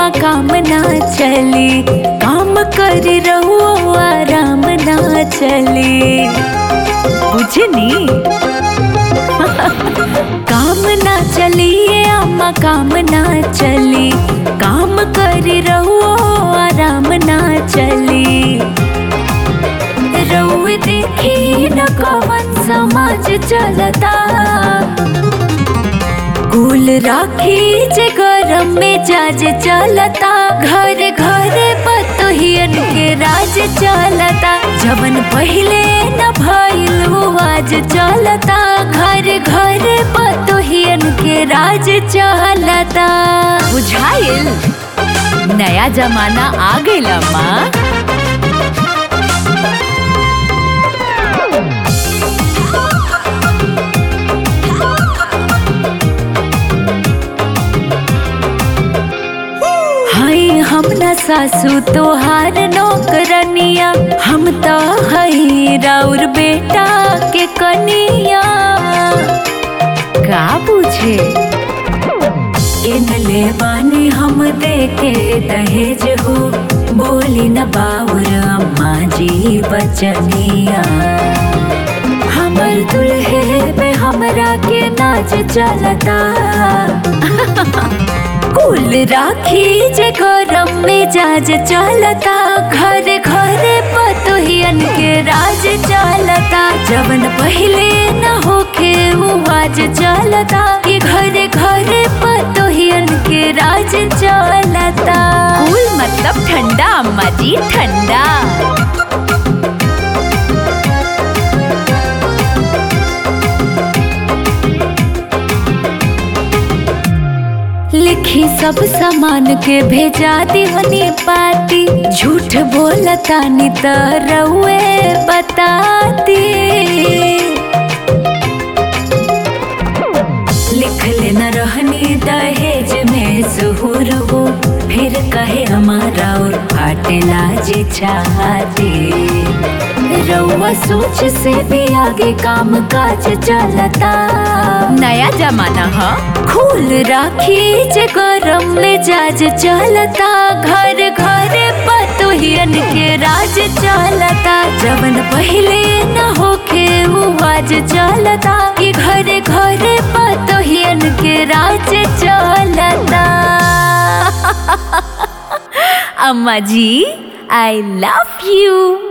अम्मा काम ना चली काम कर रहो आराम ना चली बुझनी काम ना चलिए अम्मा काम ना चली काम कर रहो आराम ना चली रउए देखी न कवन समाज चलता कुल राखी जे गरम में जाज चलता घर घर पतोहियन के राज चलता जवन पहिले न भइल वो आज चलता घर घर पतोहियन के राज चलता बुझाइल नया जमाना आ गइल माँ हाय हम न सासू तोहार नौकरनिया हम तो हई राउर बेटा के कनिया का पूछे इनले बानी हम देके दहेज हो बोली न बाउर अम्मा जी बचनिया हमर दुल्हे पे हमरा के नाच चलता कुल राखी जे गरम में जाज चलता घर घर पतोहियन के राज चलता जवन पहिले न होखे वो आज चलता कि घर घर पतोहियन के राज चलता कुल मतलब ठंडा अम्मा जी ठंडा लिखी सब सामान के भेजा दीवनी पाती झूठ बोलता नी त रउए बताती लिख लेना रहनी दहेज में सुहुर हो फिर कहे हमारा और फाटेला जे चाहती रउआ सोच से भी आगे काम काज चलता नया जमाना है खूल राखी जे गरम में जाज चलता घर घर पतोहियन के राज चलता जवन पहिले न होखे वो आज चलता कि घर घर पतोहियन के राज चलता अम्मा जी आई लव यू